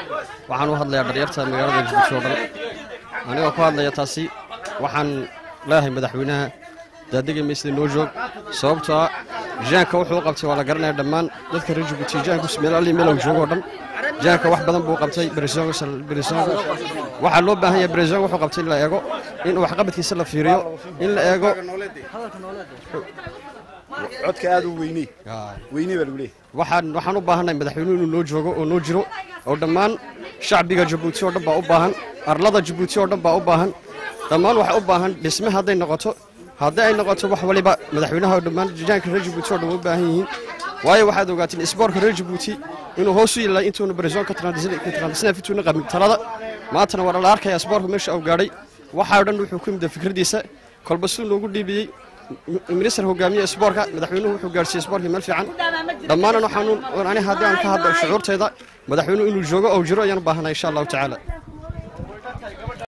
waxaan u hadlayaa dharyarta magaalada jabuuti oo dhan anigoo ku hadlaya taasi waxaan leeyahay madaxweynaha daadega meysda noo joog sababtoo ah jaanka wuxuu u qabtay waa la garanaya dhammaan dadka reer jabuuti jaanku meel alli meelow joogo oo dhan jaanka wax badan buu qabtay beresongo waxaa loo baahan yahay beresongo wuxuu qabtay in la eego in waxqabadkiisa la fiiriyo in la eego codka aad u weyney weyney baa lagu leeyahay waxaan waxaan u baahannahay madaxweynuhu inuu noo joogo oo noo jiro oo dhammaan shacbiga jabuuti oo dhan baa u baahan arlada jabuuti oo dhan baa u baahan dhammaan waxay u baahan dhisme hadday noqoto haddii ay noqoto wax waliba madaxweynaha oo dhammaan jaanka reer jabuuti oo dhan u baahan yihiin waayo waxaad ogaatiin isboorka reer jabuuti inuu hoos u yilay intuuna barisonka trantisnafituuna qabin talada maantana waa la arkaya isboorka meesha uu gaadhay waxaa dhan wuxuu ku yimid fikraddiisa kolba siduu noogu dhiibiyey minister hogaamiye isboorka madaxweynuhu wuxuu gaarsiiyey isboorka meel fiican dhammaanan waxaan ani haddii aan ka hadlo shucuurtayda madaxweynuhu inuu joogo oo jiro ayaan u baahanay insha allahu tacaala